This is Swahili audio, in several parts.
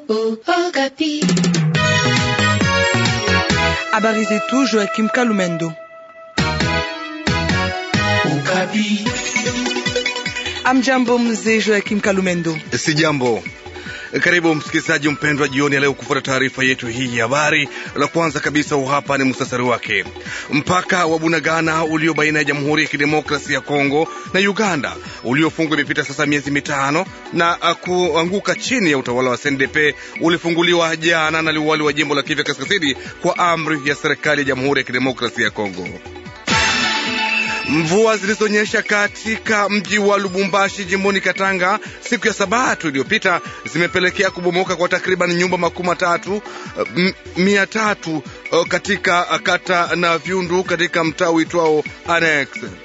oh, Okapi. Habari zetu Joakim Kalumendo. Okapi. Amjambo mzee Joakim Kalumendo. Si jambo. Karibu msikilizaji mpendwa, jioni ya leo kufuata taarifa yetu hii ya habari. La kwanza kabisa, hapa ni musasari wake. Mpaka wa Bunagana ulio baina ya Jamhuri ya Kidemokrasia ya Kongo na Uganda uliofungwa imepita sasa miezi mitano na kuanguka chini ya utawala wa CNDP ulifunguliwa jana na liwali wa jimbo la Kivu Kaskazini kwa amri ya serikali ya Jamhuri ya Kidemokrasia ya Kongo. Mvua zilizonyesha katika mji wa Lubumbashi jimboni Katanga siku ya Sabato iliyopita zimepelekea kubomoka kwa takriban nyumba makumi matatu mia tatu katika kata na Vyundu katika mtaa uitwao Annex.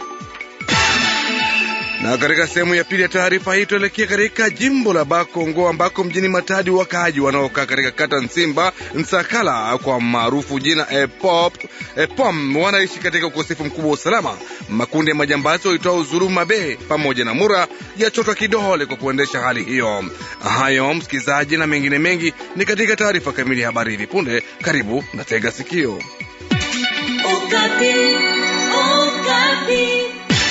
Na katika sehemu ya pili ya taarifa hii tuelekea katika jimbo la Bakongo ambako mjini Matadi wakaaji wanaokaa katika kata Nsimba Nsakala kwa maarufu jina Epop, Epom wanaishi katika ukosefu mkubwa wa usalama. Makundi ya majambazi waitwao Zuluma Be pamoja na Mura yachotwa kidole kwa kuendesha hali hiyo. Hayo msikilizaji, na mengine mengi ni katika taarifa kamili ya habari hivi punde. Karibu na tega sikio. Okapi. Okapi.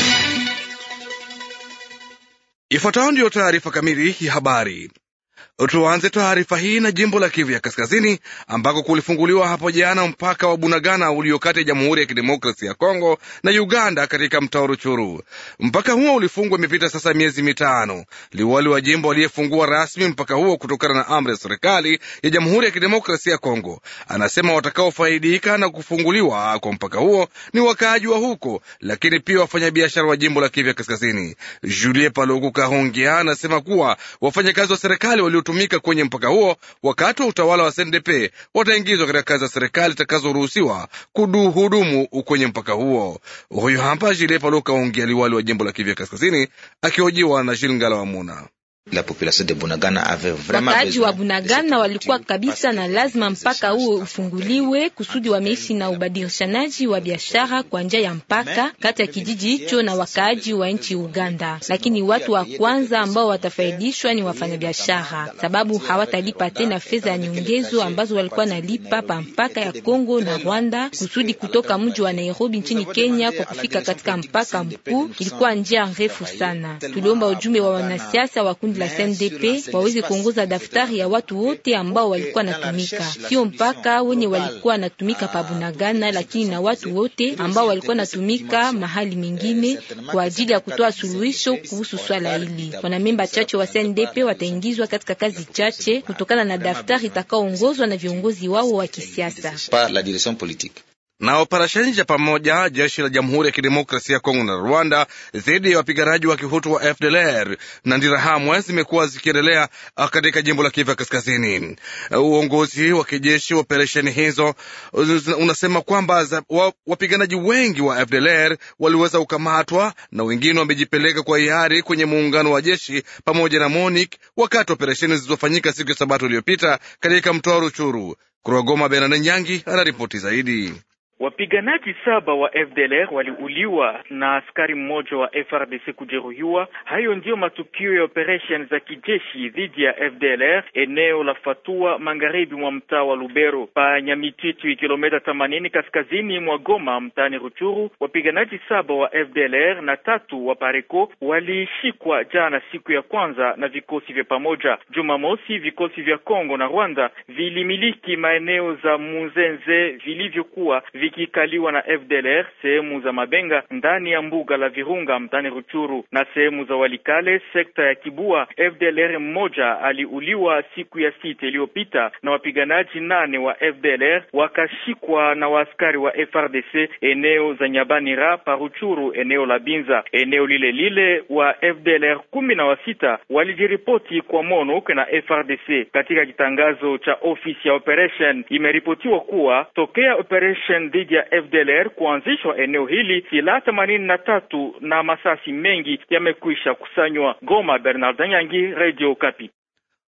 Ifuatayo ndiyo taarifa kamili ya habari. Tuanze taarifa hii na jimbo la Kivu ya Kaskazini ambako kulifunguliwa hapo jana mpaka wa Bunagana ulio kati ya Jamhuri ya Kidemokrasia ya Kongo na Uganda katika mtaa Ruchuru. Mpaka huo ulifungwa imepita sasa miezi mitano. Liwali wa jimbo aliyefungua rasmi mpaka huo kutokana na amri ya serikali ya Jamhuri ya Kidemokrasia ya Kongo anasema watakaofaidika na kufunguliwa kwa mpaka huo ni wakaaji wa huko, lakini pia wafanyabiashara wa jimbo la Kivu ya Kaskazini. Julie Paluku Kahongea anasema kuwa wafanyakazi wa serikali waliotumika kwenye mpaka huo wakati wa utawala wa CNDP wataingizwa katika kazi za serikali zitakazoruhusiwa kuhudumu kwenye mpaka huo. Huyu hapa Jile Paluka ongea liwali wa jimbo la Kivu Kaskazini akihojiwa na Shilingala wa Muna. La population de Bunagana avait vraiment wakaaji wa Bunagana walikuwa kabisa na lazima mpaka huo ufunguliwe kusudi wameishi na ubadilishanaji wa biashara kwa njia ya mpaka kati ya kijiji hicho na wakaaji wa nchi Uganda. Lakini watu wa kwanza ambao watafaidishwa ni wafanyabiashara, sababu hawatalipa tena fedha ya nyongezo ambazo walikuwa nalipa pa mpaka ya Kongo na Rwanda, kusudi kutoka mji wa Nairobi nchini Kenya kwa kufika katika mpaka mkuu ilikuwa njia ndefu sana. Tuliomba ujumbe wa wanasiasa wa kundi la CNDP waweze kuongoza daftari ya watu wote ambao walikuwa natumika, sio mpaka wenye walikuwa natumika pa Bunagana, lakini na watu wote ambao walikuwa natumika mahali mengine kwa ajili ya kutoa suluhisho kuhusu swala hili. Wanamemba chache wa CNDP wataingizwa katika kazi chache kutokana na daftari itakaoongozwa na viongozi wao wa kisiasa par la direction politique na operesheni za pamoja jeshi la Jamhuri ya Kidemokrasia ya Kongo na Rwanda dhidi ya wapiganaji wa kihutu wa FDLR na Ndirahamwe zimekuwa zikiendelea katika jimbo la Kivu Kaskazini. Uongozi wa kijeshi wa operesheni hizo unasema kwamba wapiganaji wengi wa FDLR waliweza kukamatwa na wengine wamejipeleka kwa hiari kwenye muungano wa jeshi pamoja na MONUC wakati operesheni zilizofanyika siku ya Sabato iliyopita katika mtoa Ruchuru. Kutoka Goma, Bernard Nyangi anaripoti zaidi. Wapiganaji saba wa FDLR waliuliwa na askari mmoja wa FRDC kujeruhiwa. Hayo ndiyo matukio ya operation za kijeshi dhidi ya FDLR eneo la Fatua, magharibi mwa mtaa wa Lubero, pa Nyamitwitu, kilomita themanini kaskazini mwa Goma, mtaani Ruchuru. Wapiganaji saba wa FDLR na tatu wa Pareco walishikwa jana, siku ya kwanza na vikosi vya pamoja. Jumamosi, vikosi vya Kongo na Rwanda vilimiliki maeneo za Muzenze vilivyokuwa vikikaliwa na FDLR sehemu za Mabenga ndani ya mbuga la Virunga mtani Ruchuru na sehemu za Walikale sekta ya Kibua. FDLR mmoja aliuliwa siku ya sita iliyopita na wapiganaji nane wa FDLR wakashikwa na waaskari wa FRDC eneo za Nyabanira paruchuru eneo la Binza. Eneo lile lile wa FDLR kumi na wasita walijiripoti kwa MONUC na FRDC. Katika kitangazo cha ofisi ya operation imeripotiwa kuwa tokea operation dhidi ya FDLR kuanzishwa eneo hili, silaha themanini na tatu na masasi mengi yamekwisha kusanywa. Goma, Bernard Nyangi, Radio Kapi.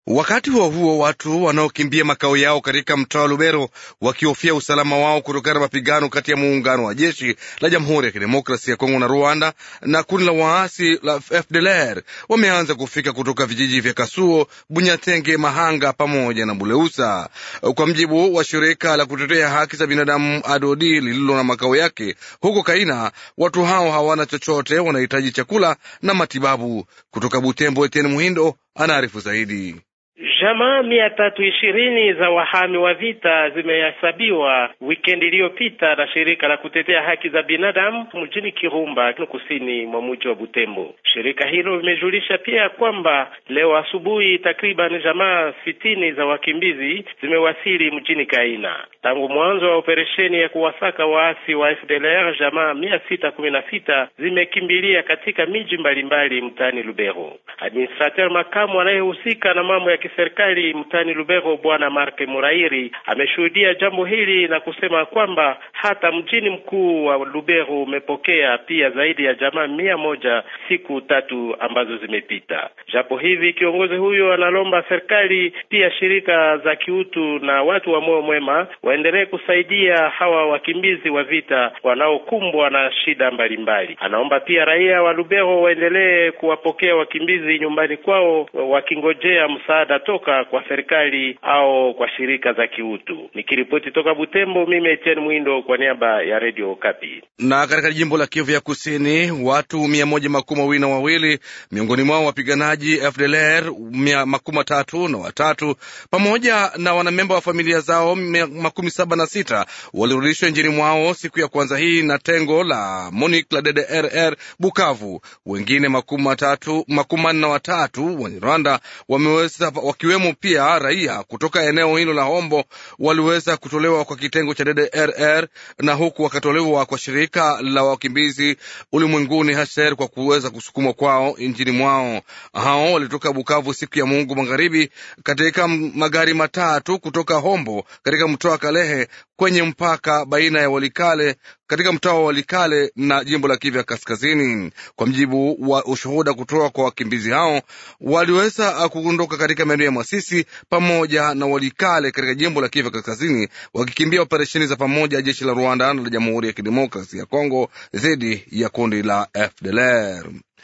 Wakati huo huo, watu wanaokimbia makao yao katika mtaa wa Lubero wakihofia usalama wao kutokana na mapigano kati ya muungano wa jeshi la Jamhuri ya Kidemokrasia ya Kongo na Rwanda na kundi la waasi la FDLR wameanza kufika kutoka vijiji vya Kasuo, Bunyatenge, Mahanga pamoja na Buleusa. Kwa mjibu wa shirika la kutetea haki za binadamu Adodi lililo na makao yake huko Kaina, watu hao hawana chochote, wanahitaji chakula na matibabu. Kutoka Butembo, Etienne Muhindo anaarifu zaidi. Jamaa mia tatu ishirini za wahami wa vita zimehesabiwa wikendi iliyopita na shirika la kutetea haki za binadamu mjini Kirumba, kusini mwa mji wa Butembo. Shirika hilo limejulisha pia kwamba leo asubuhi takriban jamaa sitini za wakimbizi zimewasili mjini Kaina. Tangu mwanzo wa operesheni ya kuwasaka waasi wa FDLR, jamaa mia sita kumi na sita zimekimbilia katika miji mbalimbali mtaani Lubero. Administrateur makamu anayehusika na mambo ya serikali mtani Lubero Bwana Mark Murairi ameshuhudia jambo hili na kusema kwamba hata mjini mkuu wa Lubero umepokea pia zaidi ya jamaa mia moja siku tatu ambazo zimepita. Japo hivi kiongozi huyo analomba serikali pia shirika za kiutu na watu wa moyo mwema waendelee kusaidia hawa wakimbizi wa vita wanaokumbwa na shida mbalimbali. Anaomba pia raia wa Lubero waendelee kuwapokea wakimbizi nyumbani kwao wakingojea msaada toka kwa serikali au kwa shirika za kiutu. Nikiripoti toka Butembo, mimi Etienne Mwindo kwa niaba ya Radio Kapi. Na katika jimbo la Kivu ya Kusini, watu mia moja makumi mawili na wawili miongoni mwao wapiganaji FDLR mia makumi matatu na watatu pamoja na wanamemba wa familia zao makumi saba na sita walirudishwa nchini mwao siku ya kwanza hii na tengo la MONUC la DDRR Bukavu. Wengine makumi matatu makumi manne na watatu wa Rwanda wameweza wakiwemo pia raia kutoka eneo hilo la Hombo waliweza kutolewa kwa kitengo cha DDRR na huku wakatolewa kwa shirika la wakimbizi ulimwenguni HCR kwa kuweza kusukumwa kwao nchini mwao. Hao walitoka Bukavu siku ya Mungu magharibi katika magari matatu kutoka Hombo katika mtoa wa Kalehe kwenye mpaka baina ya Walikale katika mtaa wa Walikale na jimbo la Kivu Kaskazini. Kwa mjibu wa ushuhuda kutoka kwa wakimbizi hao, waliweza kuondoka katika maeneo ya Masisi pamoja na Walikale katika jimbo la Kivu Kaskazini, wakikimbia operesheni za pamoja jeshi la Rwanda na la Jamhuri ya Kidemokrasi ya Kongo dhidi ya kundi la FDLR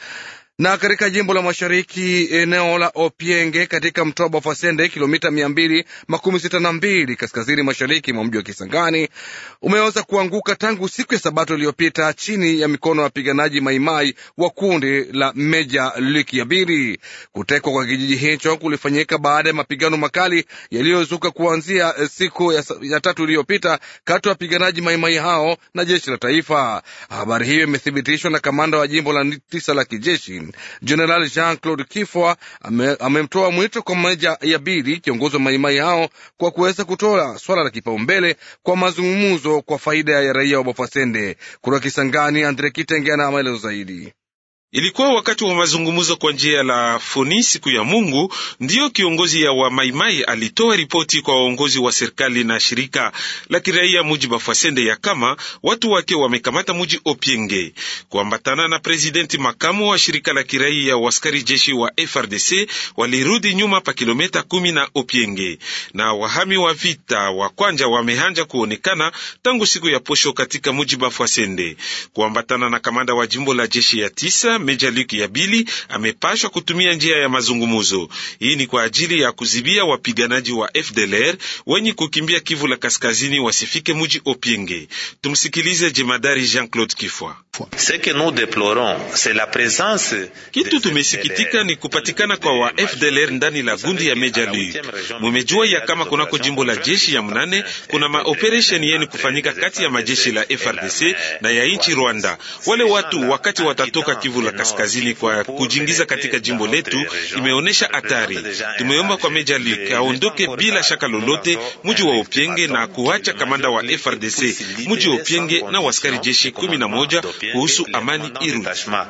na katika jimbo la mashariki eneo la Opienge katika mtoa Bafasende, kilomita mia mbili makumi sita na mbili kaskazini mashariki mwa mji wa Kisangani umeweza kuanguka tangu siku ya Sabato iliyopita chini ya mikono ya wapiganaji Maimai wa kundi la Meja Liki ya Biri. Kutekwa kwa kijiji hicho kulifanyika baada ya mapigano makali yaliyozuka kuanzia siku ya, ya tatu iliyopita kati ya wapiganaji Maimai hao na jeshi la taifa. Habari hiyo imethibitishwa na kamanda wa jimbo la tisa la kijeshi Jeneral Jean Claude Kifwa amemtoa ame mwito kwa meja ya Bili, kiongozi wa maimai hao, kwa kuweza kutoa swala la kipaumbele kwa mazungumzo kwa faida ya raia wa Bafasende. Kutoka Kisangani, Andre Kitenge ana maelezo zaidi. Ilikuwa wakati wa mazungumzo kwa njia la foni siku ya Mungu, ndiyo kiongozi ya wa Maimai alitoa ripoti kwa waongozi wa serikali na shirika la kiraia muji Bafasende ya kama watu wake wamekamata muji Opienge, kuambatana na presidenti makamu wa shirika la kiraia waskari jeshi wa FRDC walirudi nyuma pa kilomita kumi na Opienge, na wahami wa vita wa kwanja wamehanja kuonekana tangu siku ya posho katika muji Bafasende, kuambatana na kamanda wa jimbo la jeshi ya tisa Meja Luki ya Bili amepashwa kutumia njia ya mazungumuzo. Hii ni kwa ajili ya kuzibia wapiganaji wa FDLR wenye kukimbia Kivu la kaskazini wasifike muji Opienge. Tumsikilize jemadari Jean-Claude Kifwa. Kitu tumesikitika ni kupatikana kwa wa FDLR ndani la gundi ya Meja Luki. Mumejua ya kama kunako jimbo la jeshi ya mnane kuna maoperesheni yeni kufanyika kati ya majeshi la FRDC na ya nchi Rwanda. Wale watu wakati watatoka Kivu la kaskazini kwa kujingiza katika jimbo letu imeonyesha hatari. Tumeomba kwa Meja Luke aondoke bila shaka lolote muji wa Opienge na kuacha kamanda wa FRDC muji wa Opienge na waskari jeshi kumi na moja kuhusu amani irudi.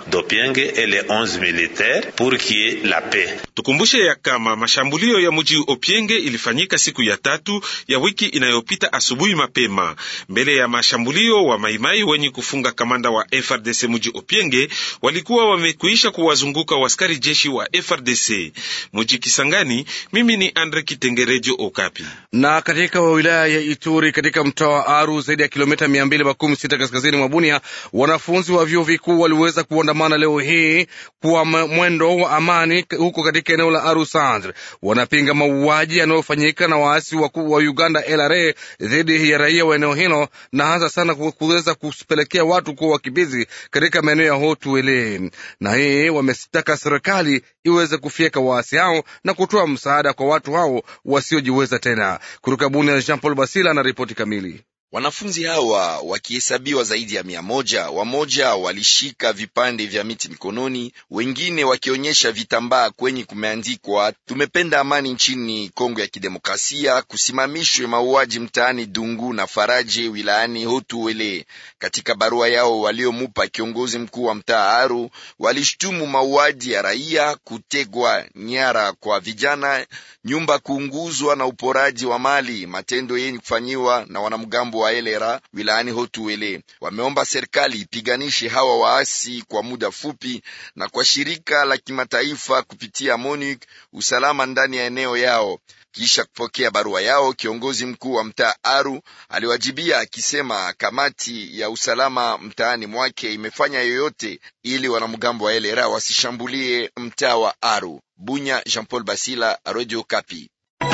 Tukumbushe ya kama mashambulio ya muji Opienge ilifanyika siku ya tatu ya wiki inayopita asubuhi mapema. Mbele ya mashambulio wa maimai wenye kufunga kamanda wa FRDC muji Opienge walikuwa walikuwa wamekwisha kuwazunguka waskari jeshi wa FRDC muji Kisangani. Mimi ni Andre Kitengerejo Okapi. Na katika wilaya ya Ituri katika mtaa wa Aru, zaidi ya kilomita mia mbili makumi sita kaskazini mwa Bunia, wanafunzi wa vyuo vikuu waliweza kuandamana leo hii kwa mwendo wa amani huko katika eneo la Aru Centre. Wanapinga mauaji yanayofanyika na waasi wakuu wa Uganda LRA dhidi ya raia wa eneo hilo na hasa sana kuweza kupelekea watu kuwa wakimbizi katika maeneo ya Hotuele, na hii wamesitaka serikali iweze kufyeka waasi hao na kutoa msaada kwa watu hao wasiojiweza tena. Kutoka Bunia, Jean Paul Basila na ripoti kamili. Wanafunzi hawa wakihesabiwa zaidi ya mia moja, wamoja walishika vipande vya miti mikononi, wengine wakionyesha vitambaa kwenye kumeandikwa tumependa amani nchini Kongo ya Kidemokrasia, kusimamishwe mauaji mtaani Dungu na Faraje wilayani Hotuele. Katika barua yao waliomupa kiongozi mkuu wa mtaa Aru, walishtumu mauaji ya raia, kutegwa nyara kwa vijana, nyumba kuunguzwa na uporaji wa mali, matendo yenye kufanyiwa na wanamgambo wa elera wilayani Hotuele. Wameomba serikali ipiganishe hawa waasi kwa muda fupi na kwa shirika la kimataifa kupitia MONUC usalama ndani ya eneo yao. Kisha kupokea barua yao, kiongozi mkuu wa mtaa Aru aliwajibia akisema kamati ya usalama mtaani mwake imefanya yoyote ili wanamgambo wa elera wasishambulie mtaa wa Aru. Bunya, Jean Paul Basila, Radio Kapi.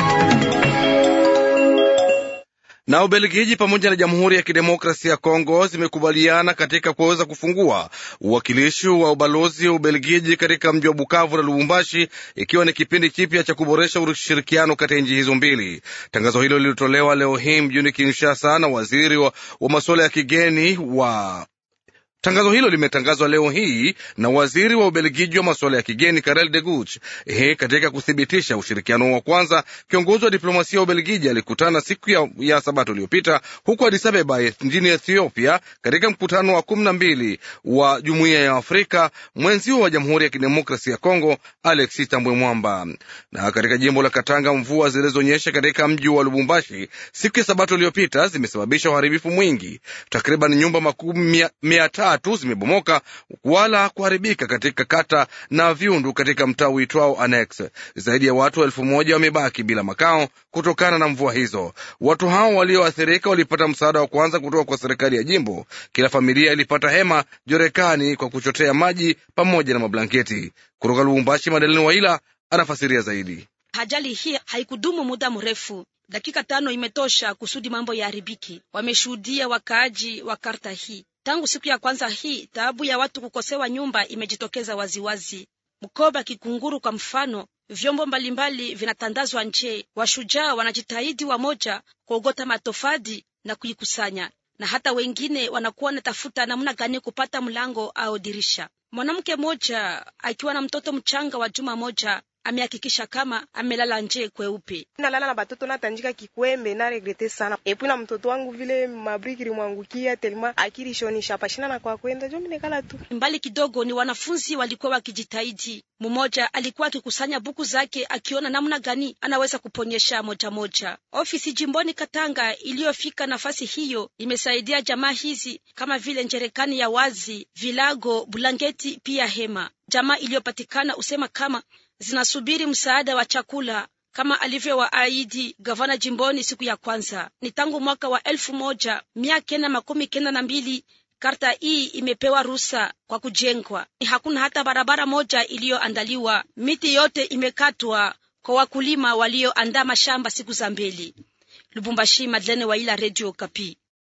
na Ubelgiji pamoja na Jamhuri ya Kidemokrasia ya Kongo zimekubaliana katika kuweza kufungua uwakilishi wa ubalozi wa Ubelgiji katika mji wa Bukavu na Lubumbashi, ikiwa ni kipindi kipya cha kuboresha ushirikiano kati ya nchi hizo mbili. Tangazo hilo lilitolewa leo hii mjini Kinshasa na waziri wa, wa masuala ya kigeni wa Tangazo hilo limetangazwa leo hii na waziri wa Ubelgiji wa masuala ya kigeni Karel de Gucht. Hii katika kuthibitisha ushirikiano wa kwanza, kiongozi wa diplomasia wa Ubelgiji alikutana siku ya, ya Sabato iliyopita huko Addis Ababa nchini Ethiopia, katika mkutano wa kumi na mbili wa Jumuiya ya Afrika, mwenzio wa Jamhuri ya Kidemokrasia ya Kongo Alexis Tambwe Mwamba. Na katika jimbo la Katanga, mvua zilizonyesha katika mji wa Lubumbashi siku ya Sabato iliyopita zimesababisha uharibifu mwingi. Takriban nyumba makumi mia tatu zimebomoka wala kuharibika katika kata na viundu katika mtaa uitwao Annex. Zaidi ya watu elfu moja wamebaki bila makao kutokana na mvua hizo. Watu hao walioathirika walipata msaada wa kwanza kutoka kwa serikali ya jimbo. Kila familia ilipata hema, jorekani kwa kuchotea maji pamoja na mablanketi. Kutoka Lubumbashi, Madalini Waila anafasiria zaidi. Ajali hii haikudumu muda mrefu, dakika tano imetosha kusudi mambo yaharibiki. Wameshuhudia wakaaji wa karta hii Tangu siku ya kwanza hii, taabu ya watu kukosewa nyumba imejitokeza waziwazi. Mkoba, Kikunguru kwa mfano, vyombo mbalimbali vinatandazwa nje. Washujaa wanajitahidi wamoja kuogota matofadi na kuikusanya, na hata wengine wanakuwa wanatafuta namna gani kupata mlango au dirisha. Mwanamke mmoja akiwa na mtoto mchanga wa juma moja amehakikisha kama amelala nje kweupe. nalala na batoto natanjika kikwembe na regrete sana epi na mtoto wangu vile mabriki limwangukia telema akirishonisha pashina na kwa kwenda jo minekala tu mbali kidogo. Ni wanafunzi walikuwa wakijitahidi. Mmoja alikuwa akikusanya buku zake akiona namna gani anaweza kuponyesha moja moja. Ofisi jimboni Katanga iliyofika nafasi hiyo imesaidia jamaa hizi kama vile njerekani ya wazi, vilago, bulangeti pia hema. Jamaa iliyopatikana usema kama zinasubiri msaada wa chakula kama alivyowaahidi gavana jimboni siku ya kwanza. Ni tangu mwaka wa elfu moja mia kenda makumi kenda na mbili karta hii imepewa ruhusa kwa kujengwa. Hakuna hata barabara moja iliyoandaliwa. Miti yote imekatwa kwa wakulima walioandaa mashamba siku za mbele. Lubumbashi, Madlene Waila, Radio Kapi.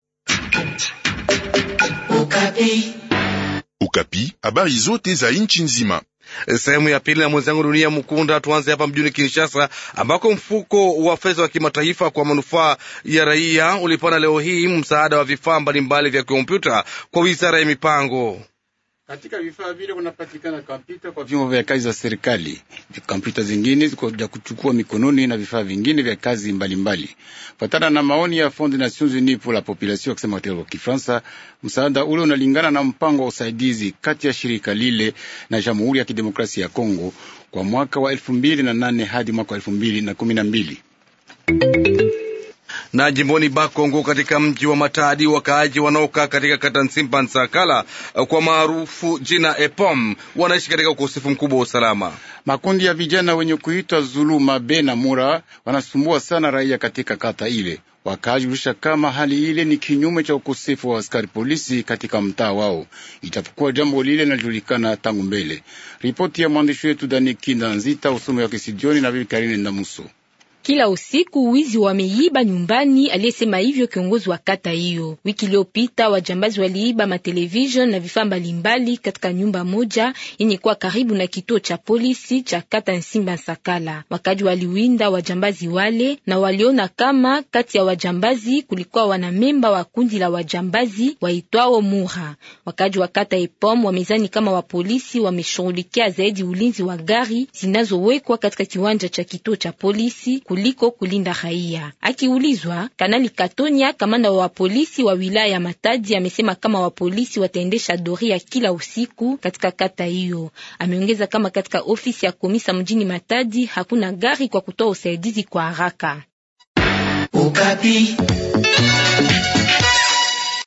Ukapi. Ukapi, habari zote za nchi nzima. Sehemu ya pili na mwenzangu Dunia Mkunda. Tuanze hapa mjini Kinshasa, ambako mfuko wa fedha wa kimataifa kwa manufaa ya raia ulipana leo hii msaada wa vifaa mbalimbali vya kompyuta kwa wizara ya mipango. Katika vifaa vile kunapatikana kompyuta kwa vyombo vya kazi za serikali, kompyuta zingine vya kuchukua mikononi na vifaa vingine vya kazi mbalimbali. Fatana na maoni ya Fond Nations Unies pour la Population, akisema kwa Kifaransa, msaada ule unalingana na mpango wa usaidizi kati ya shirika lile na Jamhuri ya Kidemokrasia ya Kongo kwa mwaka wa elfu mbili na nane hadi mwaka wa elfu mbili na kumi na mbili Na jimboni Bakongo, katika mji wa Matadi, wakaaji wanaokaa katika kata Nsimba Nsakala kwa maarufu jina Epom wanaishi katika ukosefu mkubwa wa usalama. Makundi ya vijana wenye kuitwa Zuluma Be na Mura wanasumbua sana raia katika kata ile. Wakaaji ulisha kama hali ile ni kinyume cha ukosefu wa askari polisi katika mtaa wao, ijapokuwa jambo lile linajulikana tangu mbele. Ripoti ya mwandishi wetu Dani Kinda Nzita, usomi wa Kisidioni na Bibi Karine Ndamuso. Kila usiku wizi wameiba nyumbani, aliyesema hivyo kiongozi wa kata hiyo. Wiki iliyopita wajambazi waliiba matelevision na vifaa mbalimbali katika nyumba moja yenye kuwa karibu na kituo cha polisi cha kata Nsimba Nsakala. Wakaji waliwinda wajambazi wale na waliona kama kati ya wajambazi kulikuwa wanamemba wa kundi la wajambazi waitwao Mura. Wakaji wa kata Epom wamezani kama wapolisi wameshughulikia zaidi ulinzi wa gari zinazowekwa katika kiwanja cha kituo cha polisi kuliko kulinda raia. Akiulizwa, Kanali Katonya, kamanda wa polisi wa wilaya ya Matadi, amesema kama wapolisi wataendesha doria kila usiku katika kata hiyo. Ameongeza kama katika ofisi ya komisa mjini Matadi hakuna gari kwa kutoa usaidizi kwa haraka. Ukapi.